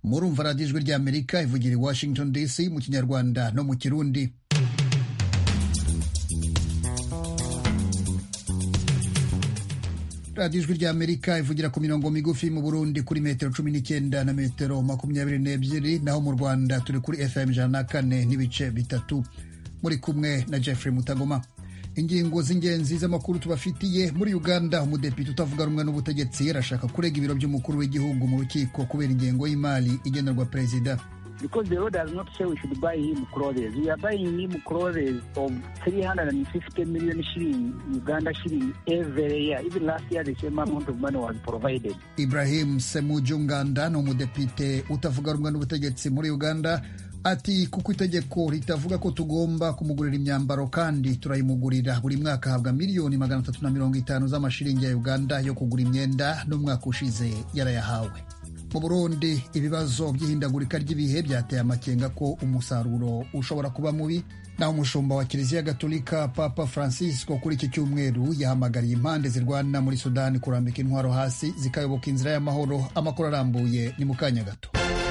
murumva radiyo ijwi ry'amerika ivugira i washington dc mu kinyarwanda no mu kirundi radiyo ijwi ry'amerika ivugira ku mirongo migufi mu burundi kuri metero cumi n'icyenda na metero makumyabiri n'ebyiri naho mu rwanda turi kuri fm ijana na kane n'ibice bitatu muri kumwe na jeffrey mutagoma ingingo z'ingenzi z'amakuru tubafitiye muri uganda umudepite utavuga rumwe n'ubutegetsi arashaka kurega ibiro by'umukuru w'igihugu mu rukiko kubera ingengo y'imari igenerwa perezida because the law does not say we should buy him clothes. We are buying him clothes of 350 million shilling, Uganda shilling every year. Even last year, the same amount of money was provided. ibrahim semujunganda ni umudepite utavuga rumwe n'ubutegetsi muri uganda ati kuko itegeko ritavuga ko tugomba kumugurira imyambaro kandi turayimugurira buri mwaka ahabwa miliyoni magana atatu na mirongo itanu z'amashiringi ya uganda yo kugura imyenda n'umwaka ushize yarayahawe mu burundi ibibazo by'ihindagurika ry'ibihe byateye amakenga ko umusaruro ushobora kuba mubi naho umushumba wa kiliziya gatolika papa francisco kuri iki cyumweru yahamagariye impande zirwana muri sudani kurambika intwaro hasi zikayoboka inzira y'amahoro amakuru arambuye ni mu kanya gato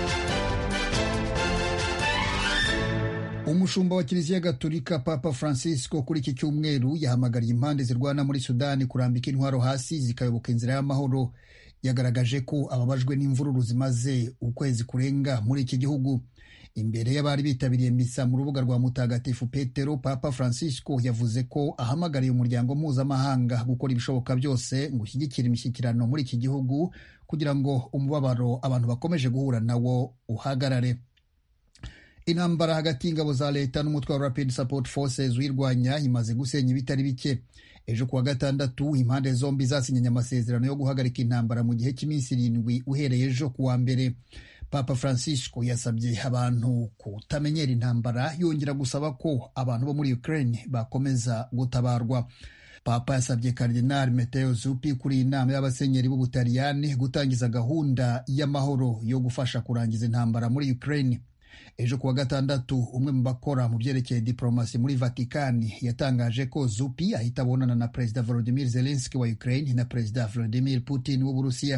umushumba wa kiliziya gatolika papa francisco kuri iki cyumweru yahamagariye impande zirwana muri sudani kurambika intwaro hasi zikayoboka inzira y'amahoro yagaragaje ko ababajwe n'imvururu zimaze ukwezi kurenga muri iki gihugu imbere y'abari bitabiriye misa mu rubuga rwa mutagatifu petero papa francisco yavuze ko ahamagariye umuryango mpuzamahanga gukora ibishoboka byose ngo ushyigikire imishyikirano muri iki gihugu kugira ngo umubabaro abantu bakomeje guhura nawo uhagarare intambara hagati y'ingabo za leta n'umutwe wa rapid support forces uyirwanya imaze gusenya ibitari bike ejo kuwa gatandatu impande zombi zasinyanye amasezerano yo guhagarika intambara mu gihe cy'iminsi irindwi uhereye ejo kuwa mbere papa francisco yasabye abantu kutamenyera intambara yongera gusaba ko abantu bo muri ukraine bakomeza gutabarwa papa yasabye karidinali meteo zupi kuri iyi nama y'abasenyeri b'ubutaliyani gutangiza gahunda y'amahoro yo gufasha kurangiza intambara muri ukraine ejo kuwa gatandatu umwe mu bakora mu byerekeye diplomasi muri vatikani yatangaje ko zupi ahita abonana na perezida volodimir zelenski wa ukraine na perezida vladimir putin w'uburusiya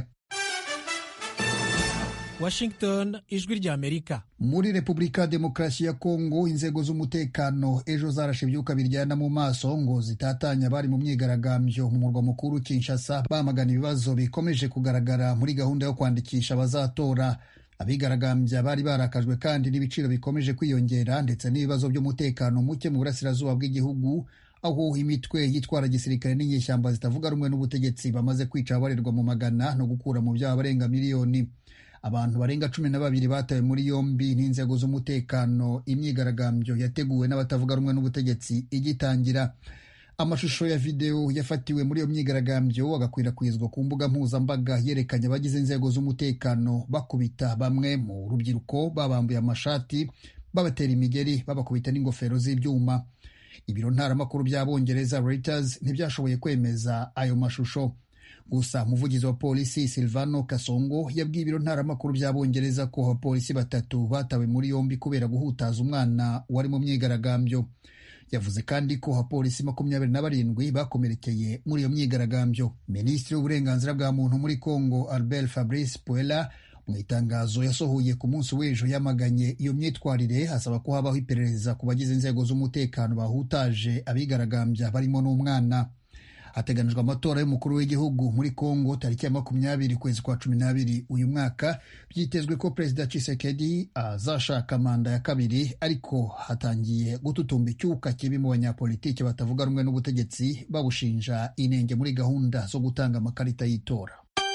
washington ijwi ry'amerika muri repubulika ya demokarasi ya kongo inzego z'umutekano ejo zarashe ibyuka biryana mu maso ngo zitatanya abari mu myigaragambyo mu murwa mukuru kinshasa bamagana ibibazo bikomeje kugaragara muri gahunda yo kwandikisha abazatora abigaragambya bari barakajwe kandi n'ibiciro bikomeje kwiyongera ndetse n'ibibazo by'umutekano muke mu burasirazuba bw'igihugu aho imitwe yitwara gisirikare n'inyeshyamba zitavuga rumwe n'ubutegetsi bamaze kwica abarirwa mu magana no gukura mu byaba barenga miliyoni abantu barenga cumi na babiri batawe muri yombi n'inzego z'umutekano imyigaragambyo yateguwe n'abatavuga rumwe n'ubutegetsi igitangira amashusho ya videwo yafatiwe muri iyo myigaragambyo agakwirakwizwa ku mbuga mpuzambaga yerekanye abagize inzego z'umutekano bakubita bamwe mu rubyiruko babambuye amashati babatera imigeri babakubita n'ingofero z'ibyuma ibiro ntaramakuru by'abongereza Reuters ntibyashoboye kwemeza ayo mashusho gusa umuvugizi wa polisi silvano kasongo yabwiye ibiro ntaramakuru by'abongereza ko abapolisi batatu batawe muri yombi kubera guhutaza umwana wari mu myigaragambyo yavuze kandi ko abapolisi makumyabiri na barindwi bakomerekeye muri iyo myigaragambyo minisitiri w'uburenganzira bwa muntu muri congo albert fabrice puela mu itangazo yasohoye ku munsi w'ejo yamaganye iyo myitwarire asaba ko habaho iperereza ku bagize inzego z'umutekano bahutaje abigaragambya barimo n'umwana hateganijwe amatora y'umukuru w'igihugu muri congo tariki ya makumyabiri ukwezi kwa cumi n'abiri uyu mwaka byitezwe ko perezida Tshisekedi azashaka manda ya kabiri ariko hatangiye gututumba icyuka kibi mu banyapolitiki batavuga rumwe n'ubutegetsi babushinja inenge muri gahunda zo gutanga amakarita y'itora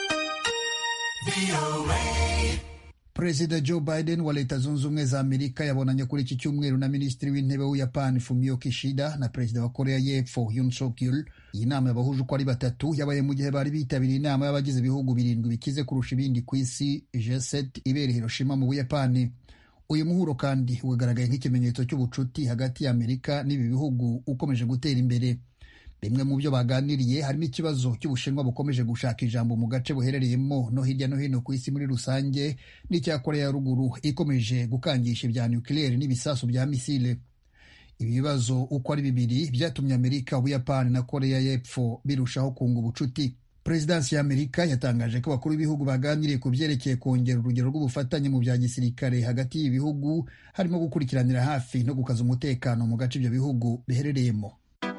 perezida joe biden wa leta zunze ubumwe za amerika yabonanye kuri iki cyumweru na minisitiri w'intebe w'ubuyapani fumio kishida na perezida wa korea y'epfo yun suk yul iyi nama yabahuje uko ari batatu yabaye mu gihe bari bitabiriye inama y'abagize ibihugu birindwi bikize kurusha ibindi ku isi g7 ibera hiroshima mu buyapani uyu muhuro kandi wagaragaye nk'ikimenyetso cy'ubucuti hagati ya amerika n'ibi bihugu ukomeje gutera imbere bimwe mu byo baganiriye harimo ikibazo cy'ubushinwa bukomeje gushaka ijambo mu gace buherereyemo no hirya no hino ku isi muri rusange n'icya korea ya ruguru ikomeje gukangisha ibya nukiliyeri n'ibisasu bya misile ibi bibazo uko ari bibiri byatumye amerika ubuyapani na korea y'epfo birushaho kunga ubucuti perezidansi y'amerika yatangaje ko abakuru b'ibihugu baganiriye ku byerekeye kongera urugero rw'ubufatanye mu bya gisirikare hagati y'ibihugu harimo gukurikiranira hafi no gukaza umutekano mu gace ibyo bihugu biherereyemo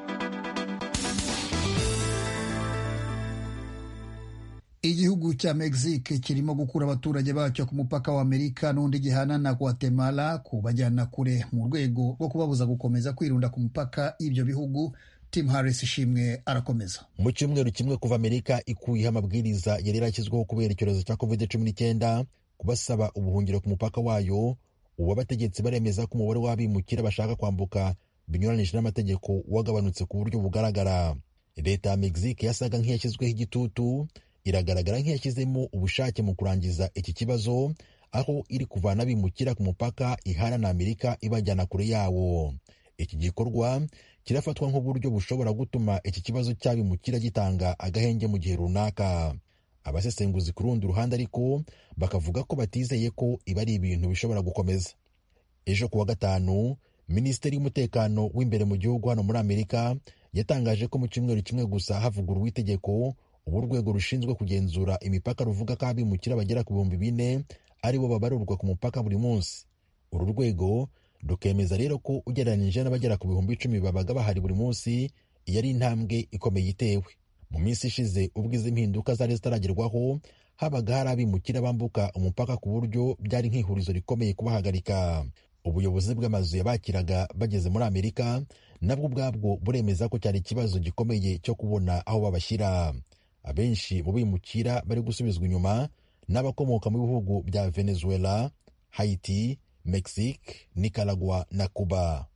igihugu cya mexique kirimo gukura abaturage bacyo ku mupaka wa amerika n'undi gihana na guatemala kubajyana kure mu rwego rwo kubabuza gukomeza kwirunda ku mupaka y'ibyo bihugu tim harris ishimwe arakomeza mu cyumweru kimwe kuva amerika ikuyeho amabwiriza yari yarashyizweho kubera icyorezo cya covid cumi n'icyenda kubasaba ubuhungiro ku mupaka wayo ubu abategetsi baremeza ko umubare w'abimukira bashaka kwambuka binyuranije n'amategeko wagabanutse ku buryo bugaragara leta ya mexique yasaga nk'iyashyizweho igitutu iragaragara nk'iyashyizemo ubushake mu kurangiza iki kibazo aho iri kuvana abimukira ku mupaka ihana na amerika ibajyana kure yawo iki gikorwa kirafatwa nk'uburyo bushobora gutuma iki kibazo cy'abimukira gitanga agahenge mu gihe runaka abasesenguzi ku rundi ruhande ariko bakavuga ko batizeye ko ibi ari ibintu bishobora gukomeza ejo ku wa gatanu minisiteri y'umutekano w'imbere mu gihugu hano muri amerika yatangaje ko mu cyumweru kimwe gusa havuguruwe itegeko ubu urwego rushinzwe kugenzura imipaka ruvuga ko abimukira bagera ku bihumbi bine ari bo babarurwa ku mupaka buri munsi uru rwego rukemeza rero ko ugereranyije n'abagera ku bihumbi icumi babaga bahari buri munsi iyo ari intambwe ikomeye itewe mu minsi ishize ubwo izi mpinduka zari zitaragerwaho habaga hari abimukira bambuka umupaka ku buryo byari nk'ihurizo rikomeye kubahagarika ubuyobozi bw'amazu yabakiraga bageze muri amerika nabwo ubwabwo buremeza ko cyari ikibazo gikomeye cyo kubona aho babashyira abenshi mu bimukira bari gusubizwa inyuma n'abakomoka mu bihugu bya venezuela haiti mexique nicaragua na cuba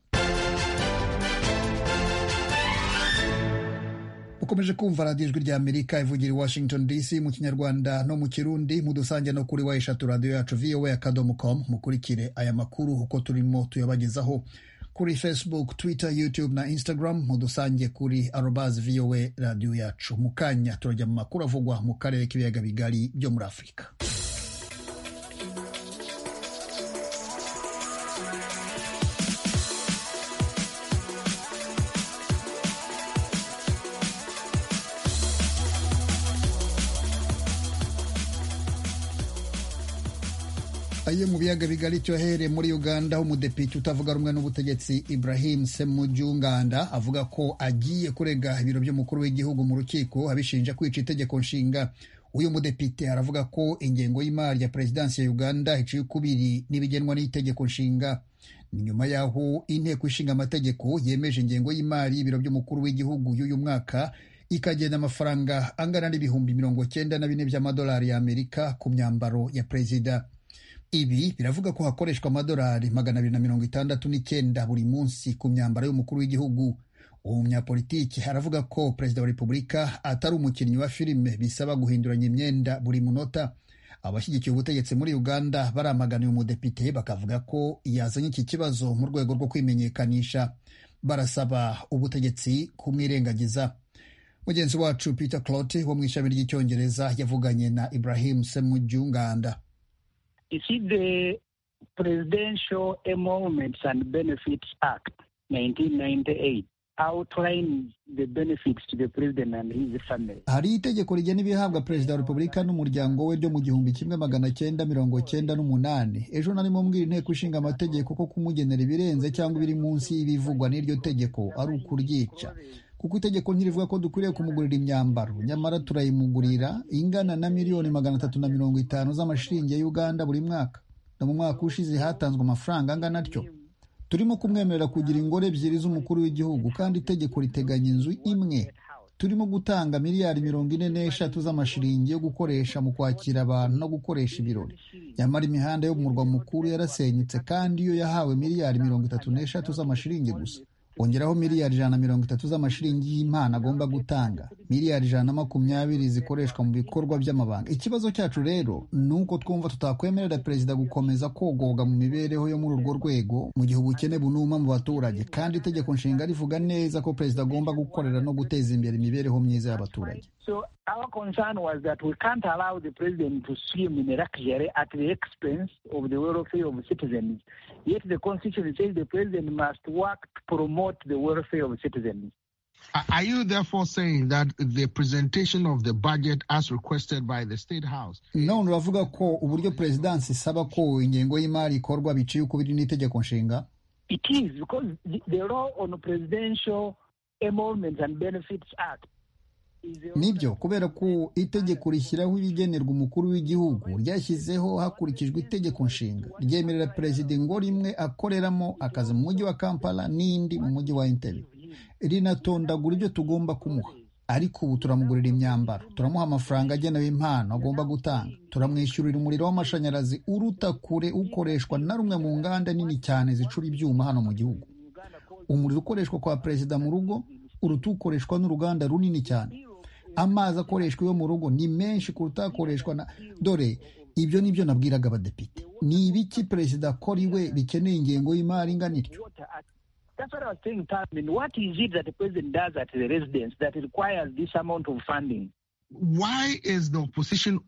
ukomeje kumva radiyo ijwi rya amerika ivugira i washington dc mu kinyarwanda no mu kirundi mudusange no kuri wa eshatu radiyo yacu voa akadomo com mukurikire aya makuru uko turimo tuyabagezaho kuri facebook twitter youtube na instagram mudusange kuri arobas voa radiyo yacu mu kanya turajya mu makuru avugwa mu karere k'ibiyaga bigari byo muri afurika ayo mu biyaga bigari cyohere muri uganda aho umudepite utavuga rumwe n'ubutegetsi ibrahim semujunganda avuga ko agiye kurega ibiro by'umukuru w'igihugu mu rukiko abishinja kwica itegeko nshinga uyu mudepite aravuga ko ingengo y'imari ya perezidansi ya uganda iciye ukubiri n'ibigenwa n'itegeko nshinga ni nyuma y'aho inteko ishinga amategeko yemeje ingengo y'imari y'ibiro by'umukuru w'igihugu y'uyu mwaka ikagenda amafaranga angana n'ibihumbi mirongo cyenda na bine by'amadolari y'amerika ku myambaro ya perezida ibi biravuga ko hakoreshwa amadolari magana abiri na mirongo itandatu n'icyenda buri munsi ku myambaro y'umukuru w'igihugu uwo munyapolitiki aravuga ko perezida wa repubulika atari umukinnyi wa filime bisaba guhinduranya imyenda buri munota abashyigikiye ubutegetsi muri uganda baramaganiye umudepite bakavuga ko yazanye iki kibazo mu rwego rwo kwimenyekanisha barasaba ubutegetsi kumwirengagiza mugenzi wacu peter clote wo mu ishami ry'icyongereza yavuganye na ibrahim semujunganda You see, the Presidential Emoluments and Benefits Act, 1998, outlines the benefits to the president and his family. hari itegeko rigena ibihabwa perezida wa repubulika n'umuryango we ryo mu gihumbi kimwe magana cyenda mirongo cyenda n'umunani ejo narimo mbwira inteko ishinga amategeko ko kumugenera ibirenze cyangwa ibiri munsi y'ibivugwa n'iryo tegeko ari ukuryica kuko itegeko ntirivuga ko dukwiriye kumugurira imyambaro nyamara turayimugurira ingana na miliyoni magana atatu na mirongo itanu z'amashiringi ya uganda buri mwaka no mu mwaka ushize hatanzwe amafaranga angana atyo turimo kumwemerera kugira ingoro ebyiri z'umukuru w'igihugu kandi itegeko riteganya inzu imwe turimo gutanga miliyari mirongo ine n'eshatu z'amashiringi yo gukoresha mu kwakira abantu no gukoresha ibirori nyamara imihanda yo mu murwa mukuru yarasenyutse kandi yo yahawe miliyari mirongo itatu n'eshatu z'amashiringi gusa ongeraho miliyari ijana na mirongo itatu z'amashiringi y'impano agomba gutanga miliyari ijana na makumyabiri zikoreshwa mu bikorwa by'amabanga ikibazo cyacu rero ni uko twumva tutakwemerera perezida gukomeza kogoga mu mibereho yo muri urwo rwego mu gihe ubukene bunuma mu baturage kandi itegeko nshinga rivuga neza ko perezida agomba gukorera no guteza imbere imibereho myiza y'abaturage So our concern was that we can't allow the president to swim in a luxury at the expense of the welfare of citizens. Yet the constitution says the president must work to promote the welfare of citizens. Are you therefore saying that the presentation of the budget as requested by the State House none uravuga ko uburyo perezidansi isaba ko ingengo y'imari ikorwa biciye ukubiri n'itegeko nshinga It is because the, the law on Presidential Emoluments and Benefits Act is a nibyo kubera ko itegeko rishyiraho ibigenerwa umukuru w'igihugu ryashyizeho hakurikijwe itegeko nshinga ryemerera perezida ngo rimwe akoreramo akazi mu mujyi wa kampala n'indi mu mujyi wa entebbe rinatondagura ibyo tugomba kumuha ariko ubu turamugurira imyambaro turamuha amafaranga agenewe impano agomba gutanga turamwishyurira umuriro w'amashanyarazi uruta kure ukoreshwa na rumwe mu nganda nini cyane zicura ibyuma hano mu gihugu umuriro ukoreshwa kwa perezida mu rugo uruta ukoreshwa n'uruganda runini cyane amazi akoreshwa iwe mu rugo ni menshi kuruta akoreshwa na dore ibyo ni byo nabwiraga abadepite ni ibiki perezida akora iwe bikeneye ingengo y'imari ingana ityo Water Act. That's what I was saying, Parliament. What is it that the president does at the residence that requires this amount of funding? why is the opposition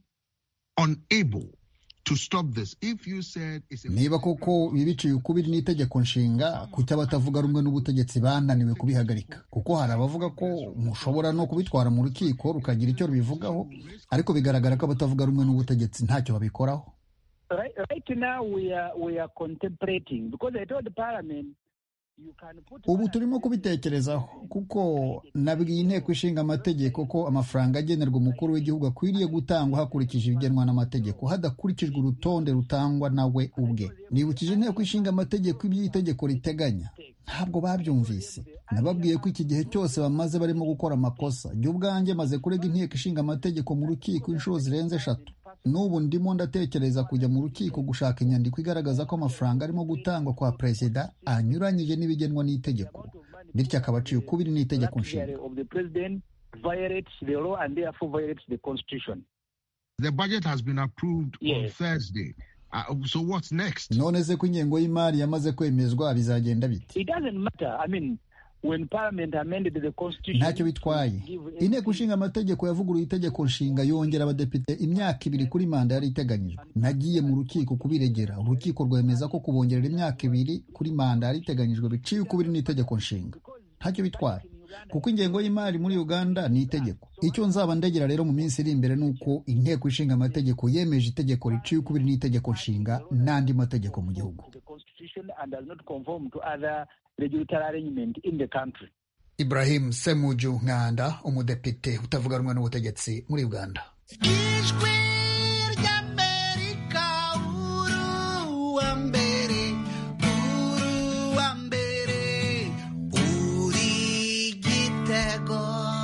unable to stop this? If you said it's a niba koko bibiciye ukubiri n'itegeko nshinga kuki abatavuga rumwe n'ubutegetsi bananiwe kubihagarika kuko hari abavuga ko mushobora no kubitwara mu rukiko rukagira icyo rubivugaho ariko bigaragara ko abatavuga rumwe n'ubutegetsi ntacyo babikoraho Right, right now, we are we are contemplating because I told the Parliament you can put. ubu turimo kubitekerezaho kuko nabwiye inteko ishinga amategeko ko amafaranga agenerwa umukuru w'igihugu akwiriye gutangwa hakurikije ibigenwa n'amategeko hadakurikijwe urutonde rutangwa nawe ubwe nibukije inteko ishinga amategeko ibyo iri tegeko riteganya ntabwo babyumvise nababwiye ko iki gihe cyose bamaze barimo gukora amakosa jya ubwanjye maze kurega inteko ishinga amategeko mu rukiko inshuro zirenze eshatu n'ubu ndimo ndatekereza kujya mu rukiko gushaka inyandiko igaragaza ko amafaranga arimo gutangwa kwa perezida anyuranyije n'ibigenwa n'itegeko bityo akaba aciye ukubiri n'itegeko nshinga Beneficiary of the president violates the law and therefore violates the constitution. the budget has been approved on Yes. Thursday. Uh, so what's next? none se ko ingengo y'imari yamaze kwemezwa bizagenda bite It doesn't matter. I mean, when Parliament amended the constitution, ntacyo bitwaye give inteko ishinga amategeko yavuguruye itegeko nshinga yongera abadepite imyaka ibiri kuri manda yari iteganyijwe nagiye mu rukiko kubiregera urukiko rwemeza ko kubongerera imyaka ibiri kuri manda yari iteganyijwe biciye ukubiri n'itegeko nshinga ntacyo bitwaye kuko ingengo y'imari muri uganda ni itegeko icyo nzaba ndegera rero mu minsi iri imbere ni uko inteko ishinga amategeko yemeje itegeko riciye ukubiri n'itegeko nshinga n'andi mategeko mu gihugu the constitution and does not conform to other regulatory arrangement in the country. ibrahim semuju nkanda umudepite utavuga rumwe n'ubutegetsi muri uganda ijwi ry'amerika uruwa mbere uruwa mbere uri gitego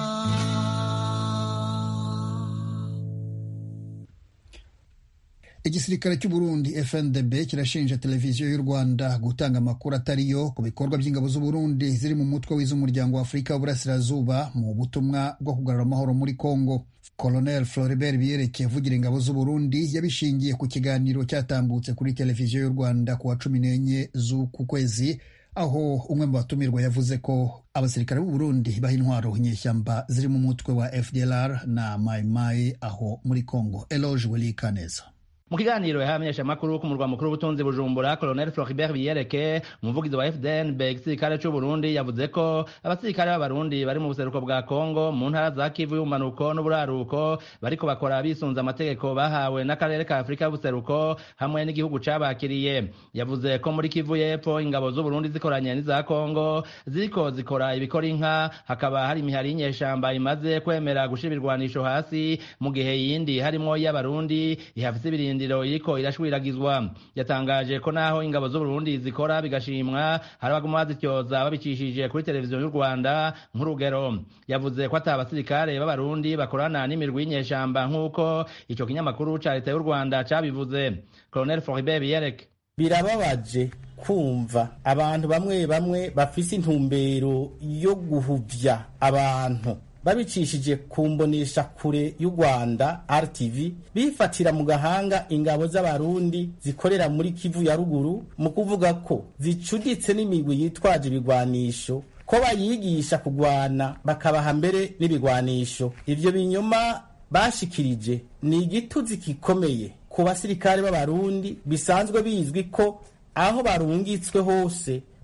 igisirikare cy'u Burundi FNDB kirashinja televiziyo y'u Rwanda gutanga amakuru atariyo ku bikorwa by'ingabo z'u Burundi ziri mu mutwe w'iz'umuryango wa Afurika y'Uburasirazuba mu butumwa bwo kugarura amahoro muri Congo Colonel Floribert Biyereke avugira ingabo z'u Burundi yabishingiye ku kiganiro cyatambutse kuri televiziyo y'u Rwanda ku wa cumi n'enye z'uku kwezi aho umwe mu batumirwa yavuze ko abasirikare b'u Burundi baha intwaro inyeshyamba ziri mu mutwe wa FDLR na Mai Mai aho muri Congo Eloge Welikaneza mu kiganiro yahamenyesha amakuru ku murwa mukuru w'ubutunzi bujumbura colonel floribert biyereke umuvugizi wa fdnb igisirikare c'u burundi yavuze ko abasirikare b'abarundi bari mu buseruko bwa kongo mu ntara za kivu y'ubumanuko n'uburaruko bariko bakora bisunze amategeko bahawe n'akarere ka afurika y'ubuseruko hamwe n'igihugu cabakiriye yavuze ko muri kivu y'epfo ingabo z'u burundi zikoranye n'iza kongo ziriko zikora ibikora inka hakaba hari imihari y'inyeshamba imaze kwemera gushira ibirwanisho hasi mu gihe yindi harimwo iy'abarundi ihafise ibirindiro iriko irashwiriragizwa yatangaje ko naho ingabo z'uburundi zikora bigashimwa hari abaguma bazityoza babicishije kuri televiziyo y'u rwanda nk'urugero yavuze ko ata abasirikare b'abarundi bakorana n'imirwi y'inyeshamba nk'uko ico kinyamakuru ca leta y'u rwanda cabivuze colonel floribert biyereke birababaje kumva abantu bamwe bamwe bafise intumbero yo guhuvya abantu babicishije ku mbonesha kure y'u rwanda rtv bifatira mu gahanga ingabo z'abarundi zikorera muri kivu ya ruguru mu kuvuga ko zicuditse n'imigwi yitwaje ibigwanisho ko bayigisha kugwana bakabaha mbere n'ibigwanisho ivyo binyoma bashikirije ni igituzi gikomeye ku basirikare b'abarundi bisanzwe bizwi ko aho barungitswe hose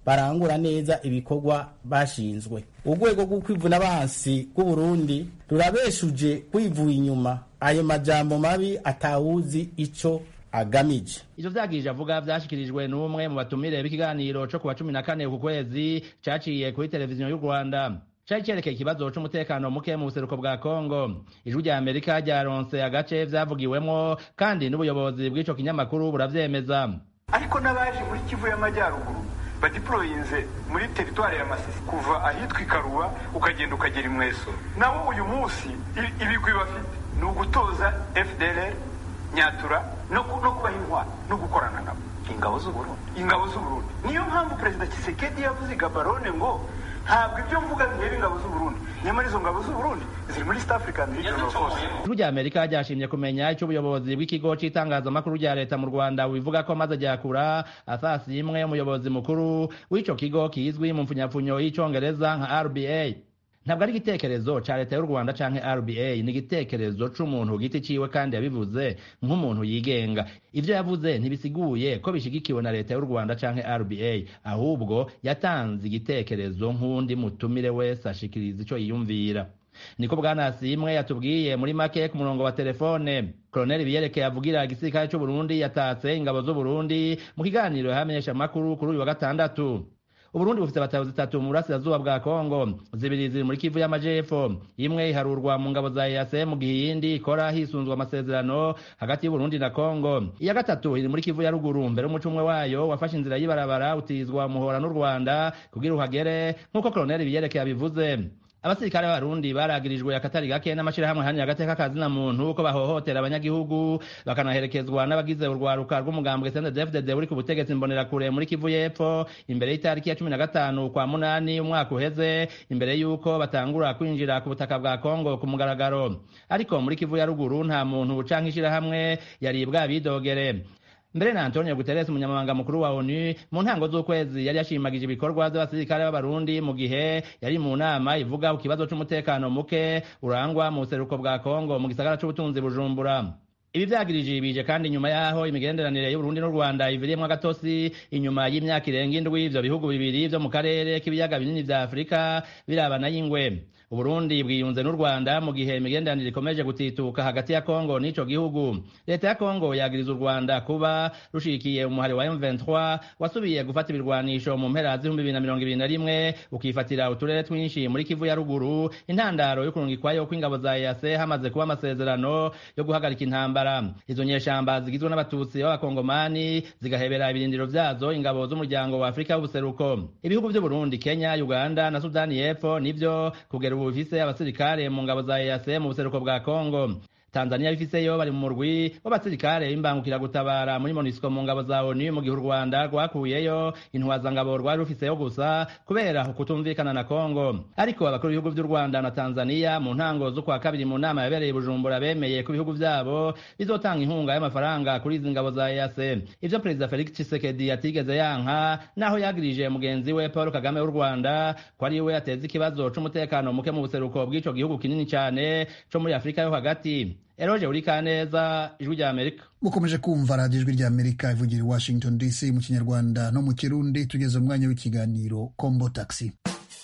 barangura neza ibikorwa bashinzwe urwego rwo kwivuna abansi rw'uburundi rurabeshuje kwivuye inyuma ayo majambo mabi atawuzi ico agamije ivyo vyagirije avuga vyashikirijwe n'umwe mu batumire b'ikiganiro co kuwa cumi na kane ku kwezi caciye kuri televiziyo y'u rwanda cari cerekeye ikibazo c'umutekano muke mu buseruko bwa kongo ijwi rya amerika ryaronse agace vyavugiwemwo kandi n'ubuyobozi bw'ico kinyamakuru buravyemeza ariko n'abaje muri kivu y'amajyaruguru badiporoyinze muri teritwari ya masisi kuva ahitwa ikaruba ukagenda ukagera imweso nabo uyu munsi ibigwi bafite ni ugutoza fdr nyatura no kubaha intwaro no gukorana nabo ingabo z'uburundi ingabo z'uburundi niyo mpamvu perezida kisekedi yavuze i gabarone ngo ntabwo ibyo mvuga bireba ingabo z'uburundi nyamara izo ngabo z'uburundi ziri muri east african regional force ijwi rya amerika ryashimye kumenya icyo ubuyobozi bw'ikigo c'itangazamakuru rya leta mu rwanda bubivuga ko maze ryakura asasi imwe umuyobozi mukuru w'ico kigo kizwi mu mfunyapfunyo y'icongereza nka rba ntabwo ari igitekerezo ca leta y'u rwanda canke rba ni igitekerezo c'umuntu ku giti ciwe kandi yabivuze nk'umuntu yigenga ivyo yavuze ntibisiguye ko bishigikiwe na leta y'u rwanda canke rba ahubwo yatanze igitekerezo nk'undi mutumire wese ashikiriza ico yiyumvira niko bwanasimwe yatubwiye muri make ku murongo wa telefone koloneli biyerekeye avugira igisirikare c'uburundi yatatse ingabo z'uburundi mu kiganiro yahamenyesha amakuru kuri uyu wa gatandatu uburundi bufite abatayo zitatu mu burasirazuba bwa kongo zibiri ziri muri kivu y'amajepfo imwe iharurwa mu ngabo za ease mu gihe iyindi ikora hisunzwe amasezerano hagati y'uburundi na kongo iya gatatu iri muri kivu ya ruguru mbere y'umuco umwe wayo wafashe inzira y'ibarabara utizwa muhora n'u rwanda kugira uhagere nk'uko koloneli biyerekeye abivuze abasirikare b'abarundi baragirijwe akatari gake n'amashirahamwe hani agateka kazina muntu ko bahohotera abanyagihugu bakanaherekezwa n'abagize urwaruka rw'umugambwe CNDD-FDD uri ku butegetsi mbonerakure muri Kivu y'Epfo imbere y'itariki ya cumi na gatanu kwa munani umwaka uheze imbere y'uko batangura kwinjira ku butaka bwa Kongo ku mugaragaro ariko muri Kivu ya ruguru nta muntu canke ishirahamwe yari bwabidogere mbere na antonio guterres umunyamabanga mukuru wa onu mu ntango z'ukwezi yari yashimagije ibikorwa by'abasirikare b'abarundi mu gihe yari mu nama ivuga ku kibazo c'umutekano muke urangwa mu buseruko bwa kongo mu gisagara c'ubutunzi bujumbura ibi vyagirije bije kandi nyuma yaho imigenderanire y'uburundi n'u rwanda iviriyemwo agatosi inyuma y'imyaka irenga indwi ivyo bihugu bibiri vyo mu karere k'ibiyaga binini vya afurika birabana y'ingwe uburundi bwiyunze n'u rwanda mu gihe imigenderanire ikomeje gutituka hagati ya kongo n'ico gihugu leta ya kongo yagiriza u rwanda kuba rushikiye umuhari wa m23 wasubiye gufata ibirwanisho mu mpera z'ibihumbi bibiri na mirongo ibiri na rimwe ukifatira uturere twinshi muri kivu ya ruguru intandaro yo kurungikwayo kw'ingabo za ease hamaze kuba amasezerano yo guhagarika intambara izo nyeshamba zigizwe n'abatutsi b'abakongomani zigahebera ibirindiro vyazo ingabo z'umuryango wa afurika w'ubuseruko ibihugu vy'uburundi kenya uganda na sudani y'epfo nivyo kugera ubu bifise abasirikare mu ngabo za EAC mu buseruko bwa Kongo Tanzania bifiseyo bari mu murwi w'abasirikare b'imbangukiragutabara muri MONUSCO mu ngabo za ONU mu gihe u Rwanda rwakuyeyo intwazangabo rwari rufiseyo gusa kubera kutumvikana na Kongo ariko abakuru b'ibihugu vy'u Rwanda na Tanzania mu ntango z'ukwa kabiri mu nama yabereye i Bujumbura bemeye ko ibihugu vyabo bizotanga inkunga y'amafaranga kuri izi ngabo za EAC ivyo Perezida Felix Tshisekedi yatigeze yanka naho yagirije mugenzi we Paul Kagame w'u Rwanda ko ari we yateza ikibazo c'umutekano muke mu buseruko bw'ico gihugu kinini cane co muri Afurika yo hagati eroje uri kaneza ijwi rya amerika mukomeje kumva radiyo ijwi rya amerika ivugira i washington dc mu kinyarwanda no mu kirundi tugeze umwanya w'ikiganiro kombo taxi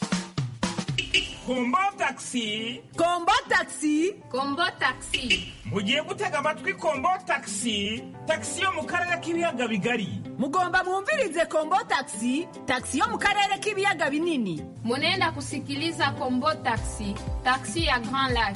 kombo taxi kombo taxi kombo taxi mugiye gutega amatwi kombo taxi taxi yo mu karere k'ibiyaga bigari mugomba mwumvirize kombo taxi taxi yo mu karere k'ibiyaga binini munenda kusikiliza kombo taxi taxi ya grand lac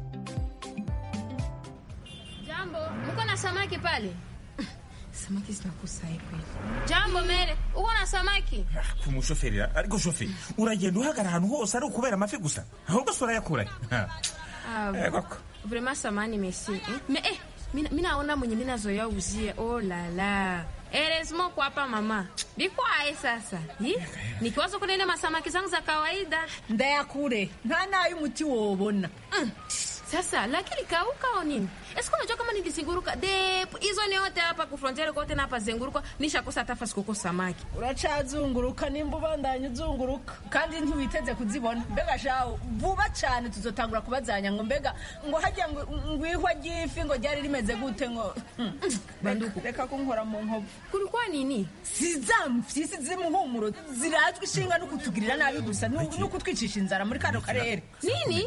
Jambo, mko na samaki pale? Samaki zinakusaye kweli. Jambo mere, uko na samaki? ku mushoferi ariko shoferi uragenda uhagarara ahantu hose ari ukubera amafi gusa ahubwo se urayakura Ah, koko Vraiment samani merci. Eh? Mais eh, mina, minaona mwenye minazoea uzie. Oh la la. Heureusement kwa hapa mama. Bikwaye sasa. Hi? Nikiwaza kunene masamaki zangu za kawaida. Ndayakure nta nayo umuti wobona. Mm. sasa lakini kauka au nini eske unajua kama nilizinguruka de hizo ni yote hapa ku frontiere kote na hapa zenguruka nishakosa hata fasi kuko samaki uracazunguruka nimba ubandanya uzunguruka kandi ntiwiteze kuzibona mbega shaho vuba cyane tuzotangura kubazanya ngo mbega ngo hajya ngo ngo ihwa ry'ifi ngo ryari rimeze gute ngo banduku reka kunkora mu nkovu kulikuwa nini si za mfyisi z'imuhumuro zirazwi ishinga no kutugirira nabi gusa no no kutwicisha inzara muri kano karere nini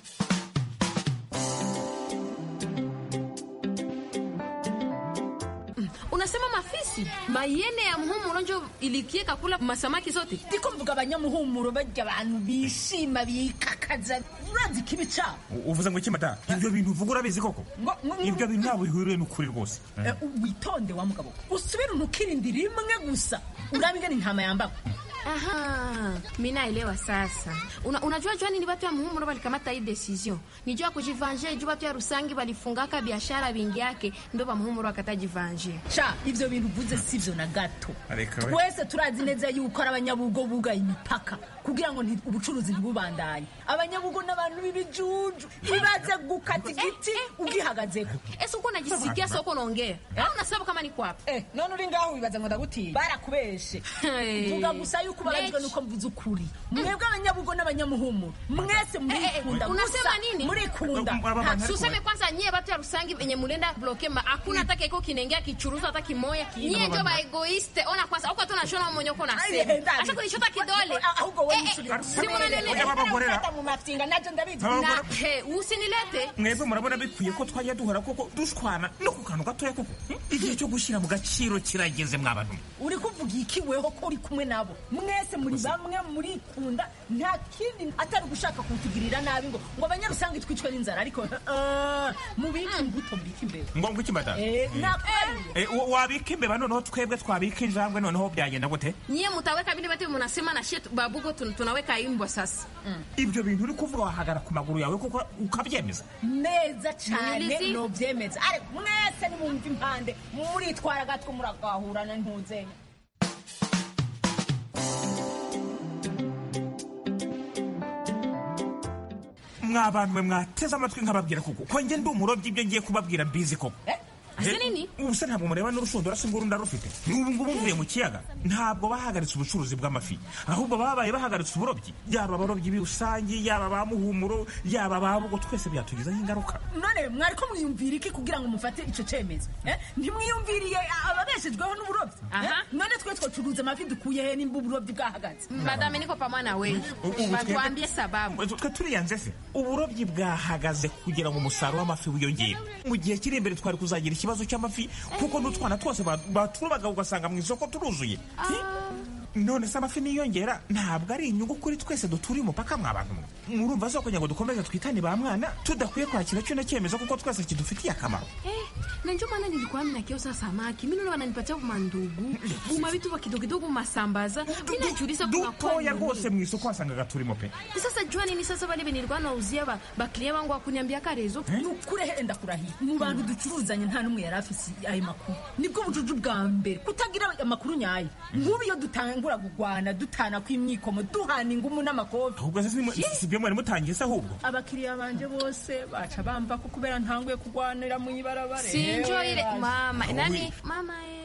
unasema mafisi mayene ya muhumuro njo ilikieka kula masamaki zote ndiko mvuga abanyamuhumuro barya abantu bishima bikakaza urazi kibi cabo uvuze ngo iki mata ibyo bintu uvuga urabizi koko Ngo- ngo- ibyo bintu ntabwo bihuriye n'ukuri rwose Eh, witonde wa mugabo usubire untukirindi rimwe gusa urabe ingene intama yambawe Aha, mi naelewa sasa. Una, unajua jua nini watu ya muhumuro walikamata hii decision? Ni jua kujivanje, jua watu ya Rusangi walifungaka biashara vingi yake, ndio ba muhumuro wakatajivanje. sha ivyo bintu uvuze sivyo na gato Areka we. twese turazi neza yuko ari abanyabugo bugaye imipaka kugira ngo nti- ubucuruzi ntibubandanye abanyabugo n'abantu b'ibijuju ibaze gukata igiti ugihagazeko Ese uko unajisikia sasa uko unaongea? Au unasema kama niko hapa? Eh, none uri ngaho wibaza ngo ndagutiye barakubeshe Hey. vuga gusa yuko ubabajwe Lech. nuko mvuze ukuri mwebwe abanyabugo n'abanyamuhumuro mwese murikunda Unasema gusa nini? murikunda Aba bantu ariko Suseme kwanza nyie watu ya Rusangi venye mulenda bloke ma hakuna hata keko kinaingia kichuruzo hata kimoya. Nyie ndio ba egoiste. Ona kwanza huko tu unashona monyoko na Ai, sema. ndani. Acha kunishota kidole. ahubwo wowe Eh, eh, ucurira. si munanene. Ujya babagorera. Ufata mu mafyinga nabyo ndabizi Aba- Na he, usinilete. mwebwe murabona bikwiye ko twajya duhora koko dushwana no ku kantu gatoya koko igihe cyo gushyira mu gaciro kirageze mwabantu uri kuvuga iki weho ko uri kumwe nabo mwese muri bamwe murikunda nta kindi atari ugushaka kutugirira nabi ngo ngo abanyarusange twicwe n'inzara ariko ah, mubike imbuto mbike imbere ngo ngo iki mata Eh, nakubariye Eh, wa- wabika imbeba noneho twebwe twabika injangwe noneho byagenda gute Nyie mutaweka vile vyote mnasema na shit babugo tun- tunaweka imbwa sasa. ibyo bintu uri kuvuga wahagara ku maguru yawe kuko ukabyemeza neza cyane Nilizi. nobyemeza ariko mwese nimumva impande muritwara gatwe muragahurana ntuzenya mwabantu mwe mwateze amatwi nkababwira kuko ko njye ndi umurobyi ibyo ngiye kubabwira mbizi koko Ase nini? ubu se ntabwo mureba n'urushundura se nguru ndarufite n'ubu ngubu mvuye mu kiyaga ntabwo bahagaritse ubucuruzi bw'amafi ahubwo babaye bahagaritse uburobyi yaba abarobyi rusange yaba ba muhumuro yaba ababugo twese byatugizeho ingaruka none mwari ko mwiyumvira iki kugira ngo mufate icyo cyemezo eh? ntimwiyumviriye ababeshejweho n'uburobyi eh? Aha. none twe twacuruza amafi dukuye he nimba uburobyi bwahagaze Madame niko pamoja na wewe. Ubu twebwe- Batuambie sababu. twe turiyanze se uburobyi bwahagaze kugira ngo umusaruro w'amafi wiyongere mu gihe kiri imbere twari kuzagira ikibazo cy'amafi kuko n'utwana twose ba- baturobaga ugasanga mu isoko turuzuye none se amafi niyongera ntabwo ari inyungu kuri twese duturiye umupaka mwabantu mwe murumva zo kugira ngo dukomeze twitane ba mwana tudakwiye kwakira kino cyemezo kuko twese kidufitiye akamaro Eh, na ndio maana nilikuwa mimi nakiosa samaki. Mimi naona wananipatia kwa mandugu. Uma vitu vya kidogo kidogo masambaza. Mimi najiuliza kuna kwa dutoya nini? rwose mu isoko wasangaga turimo pe Sasa jua nini sasa wale venye nilikuwa nauzia ba baklia wangu wakuniambia karezo. nukure henda kurahiye mu bantu ducuruzanye nta n'umwe yari afise ayo makuru nibwo bujuju bwa mbere kutagira amakuru nyayo nk'ubu iyo dutangura kugwana dutana kw'imyikomo duhana ingumu n'amakofi ahubwo se si- si byo mwari mutangiye se ahubwo abakiriya banje bose baca bamba ko kubera ntanguye kugwanira mu ibarabara Sinjo Ewe, ile baje. mama. Nani? Mama eh.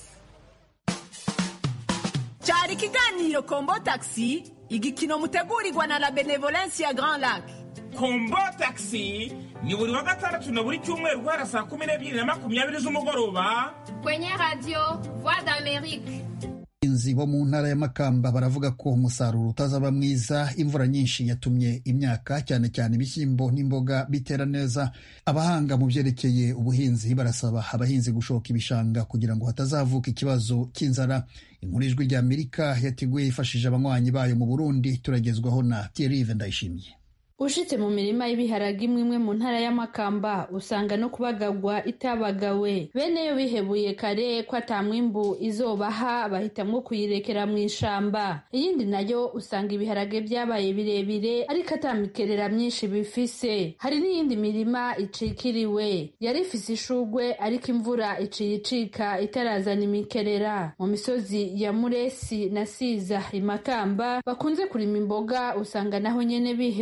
cyari ikiganiro kombo taxi igikino mutegurirwa na la benevolence ya grand lac kombo taxi ni buri wa gatandatu na buri cyumweru guhera saa kumi n'ebyiri na makumyabiri z'umugoroba Kwenye radio Voix d'Amérique. abahinzi bo mu ntara ya Makamba baravuga ko umusaruro utazaba mwiza imvura nyinshi yatumye imyaka cyane cyane ibishyimbo n'imboga bitera neza abahanga mu byerekeye ubuhinzi barasaba abahinzi gushoka ibishanga kugira ngo hatazavuka ikibazo cy'inzara inkuru ijwi rya Amerika yateguye yifashishije abanywanyi bayo mu Burundi turagezwaho na Thierry Ndayishimiye ushitse mu mirima y'ibiharage imwe imwe mu ntara y'amakamba usanga no kubagagwa itabagawe bene yo bihebuye kare ko ata mwimbu izobaha bahitamwo kuyirekera mu ishamba iyindi nayo usanga ibiharage byabaye birebire ariko ata mikerera myinshi bifise hari n'iyindi mirima icikiriwe yari ifise ishugwe ariko imvura iciye icika itarazana imikerera mu misozi ya muresi na siza imakamba bakunze kurima imboga usanga naho nyene bihebuye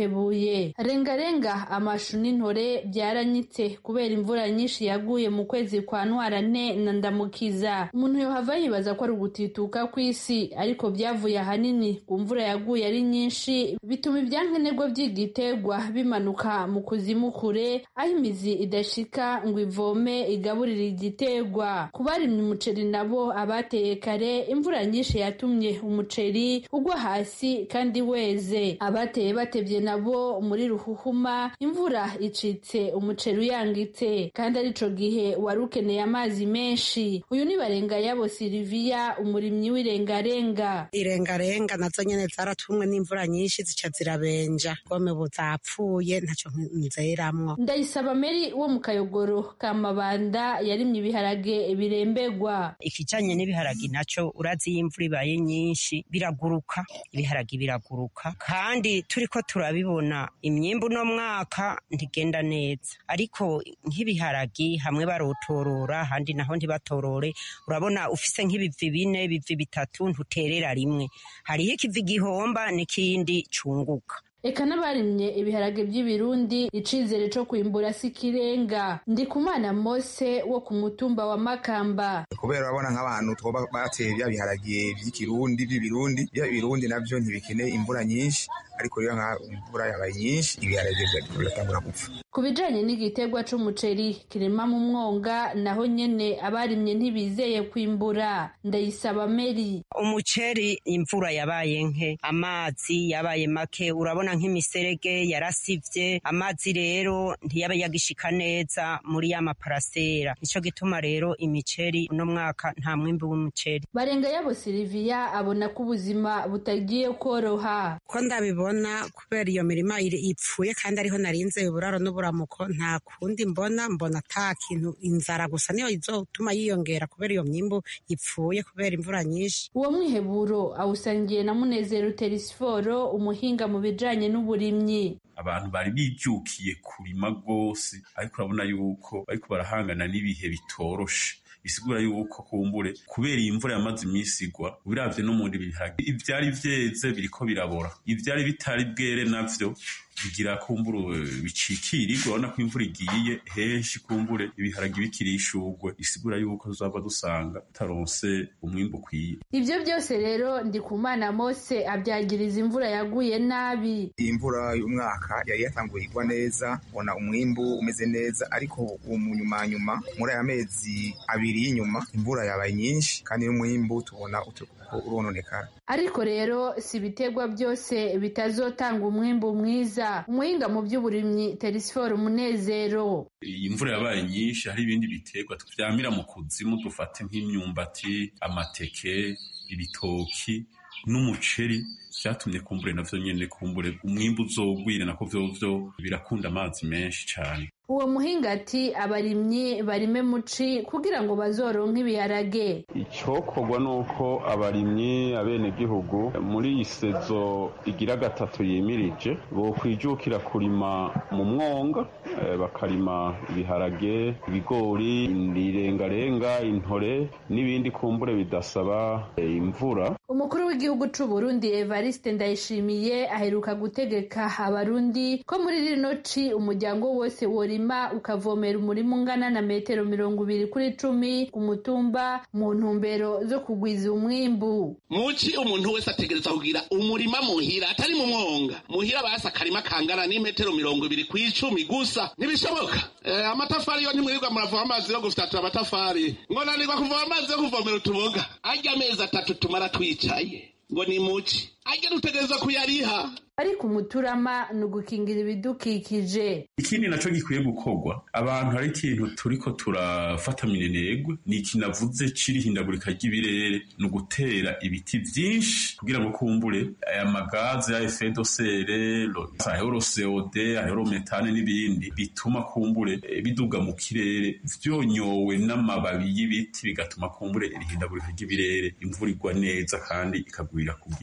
biragoye rengarenga amashu n'intore byaranyitse kubera imvura nyinshi yaguye mu kwezi kwa ntwarante na ndamukiza umuntu yohava yibaza ko ari ugutituka kw'isi ariko byavuye ahanini ku mvura yaguye ari nyinshi bituma ibyankenerwa by'igiterwa bimanuka mu kuzimu kure aho imizi idashika ngo ivome igaburire igiterwa ku barimye umuceri nabo abateye kare imvura nyinshi yatumye umuceri ugwa hasi kandi weze abateye batebye nabo muri ruhuhuma imvura icitse umuceri uyangitse kandi arico gihe wari ukeneye amazi menshi uyu ni barenga yabo Silvia umurimyi w'irengarenga irengarenga nazo nyene zaratumwe n'imvura nyinshi zica zirabenja gome ubu zapfuye ntaco nzeramwo ndayisaba meri wo mu kayogoro ka mabanda yarimye ibiharage birembegwa ikijanye n'ibiharagi naco urazi iyo imvura ibaye nyinshi biraguruka ibiharagi biraguruka kandi turiko turabibona imyimbu uno mwaka ntigenda neza ariko nk'ibiharagi hamwe barotorora ahandi naho ntibatorore urabona ufise nk'ibivi bine bivi bitatu ntuterera rimwe hariho ikivi gihomba n'ikindi cunguka eka n'abarimye ibiharage by'ibirundi icizere co kwimbura si kirenga ndi kumana mose wo ku mutumba wa makamba kubera urabona nk'abantu twoba bateye bya biharage by'ikirundi by'ibirundi bya birundi navyo ntibikeneye imvura nyinshi ariko rero nka imvura yabaye nyinshi ibiharage biratangura gupfa ku bijanye n'igiterwa c'umuceri kirema mu mwonga naho nyene abarimye ntibizeye kwimbura ndayisaba meri umuceri imvura yabaye nke amazi yabaye make urabona nk'imiserege yarasivye amazi rero ntiyaba yagishika neza muri ya maparasera nico gituma rero imiceri uno mwaka nta mwimbi w'umuceri barenga yabo Silvia abona ko ubuzima butagiye koroha ko ndabibona kubera iyo mirima ipfuye kandi ariho narinze uburaro n'uburamuko nta kundi mbona mbona ata kintu inzara gusa niyo izotuma yiyongera kubera iyo myimbu ipfuye kubera imvura nyinshi uwo mwiheburo awusangiye na munezero terisiforo umuhinga mu bijanye n'uburimyi abantu bari bijukiye kurima rwose ariko urabona yuko bariko barahangana n'ibihe bitoroshe bisigura yuko kumbure kubera iyi mvura yamaze iminsi igwa ubiravye no muri biharage ivyari vyeze biriko birabora ivyari bitari bwere navyo bigira kumbure bicikirirwa urabona ko imvura igiye henshi kumbure ibiharage bikiri ishurwe isigura yuko tuzaba dusanga tutaronse umwimbu ukwiye ivyo byose rero ndikumana mose abyagiriza imvura yaguye nabi iyi mvura y'umwaka yari yatanguye igwa neza ubona umwimbu umeze neza ariko mu nyuma nyuma muri aya mezi abiri y'inyuma imvura yabaye nyinshi kandi n'umwimbu tubona urononekara ariko rero si ibiterwa byose bitazotanga umwimbu mwiza umuhinga mu by'uburimyi terisiforo umunezero iyi mvura yabaye nyinshi hari ibindi biterwa tuvyamira mu kuzimu dufate nk'imyumbati amateke ibitoki n'umuceri vyatumye kumbure navyo nyene kumbure umwimbu uzogwire nako vyovyo birakunda amazi menshi cane uwo muhinga ati abarimyi barime muci kugira ngo bazoronke ibiharage icokorwa nuko abarimyi abenegihugu muri iyi sezo igira gatatu yimirije bokwijukira kurima mu mwonga eh, bakarima ibiharage ibigori irengarenga intore n'ibindi kumbure bidasaba eh, imvura umukuru w'igihugu c'u Burundi Evariste Ndayishimiye aheruka gutegeka abarundi ko muri rino ci umuryango wose worima ukavomera umurima ungana na metero mirongo ibiri kuri cumi ku mutumba mu ntumbero zo kugwiza umwimbu muci umuntu wese ategereza kugira umurima muhira atari mu mwonga muhira basi akarima kangana n'imetero mirongo ibiri ku icumi gusa ntibishoboka eh, amatafari yo ntimwirirwa muravoma amazi yo gufyatura amatafari ngo nanirwa kuvoma amazi yo kuvomera utuboga arya amezi atatu tumara twicaye ngo ni muci arya dutegereza kuyariha ariko umuturama ni ugukingira ibidukikije ikindi naco gikwiye gukorwa abantu hari ikintu turiko turafata minenegwe ni iki navuze c'irihindagurika ry'ibirere ni ugutera ibiti vyinshi kugira ngo kumbure aya magaze ya effet de serre ahero CO2 ahero metane n'ibindi bituma kumbure eh, biduga mu kirere vyonyowe n'amababi y'ibiti bigatuma kumbure irihindagurika ry'ibirere imvura igwa neza kandi ikagwira ku gihe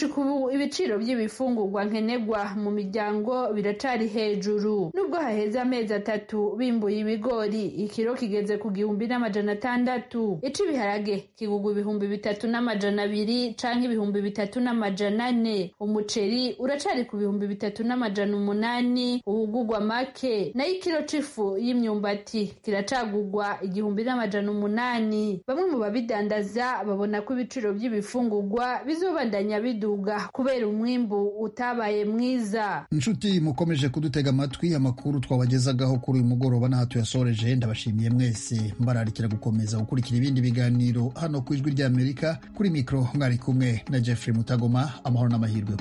gushika ubu ibiciro by'ibifungurwa nkenerwa mu miryango biracari hejuru nubwo haheze amezi atatu bimbuye ibigori ikiro kigeze ku gihumbi n'amajana atandatu ic'ibiharage kigugwa ibihumbi bitatu n'amajana abiri canke ibihumbi bitatu n'amajana ane umuceri uracari ku bihumbi bitatu n'amajana umunani uwugugwa make nayo ikiro c'ifu y'imyumbati kiracagugwa igihumbi n'amajana umunani bamwe mu babidandaza babona ko ibiciro by'ibifungurwa bizobandanya biduga kubera umwimbu utabaye mwiza inshuti mukomeje kudutega amatwi amakuru twabagezagaho kuri uyu mugoroba n'aha tuyasoreje ndabashimiye mwese mbararikira gukomeza gukurikira ibindi biganiro hano ku ijwi ry'amerika kuri mikoro mwari kumwe na jeffrey mutagoma amahoro n'amahirwe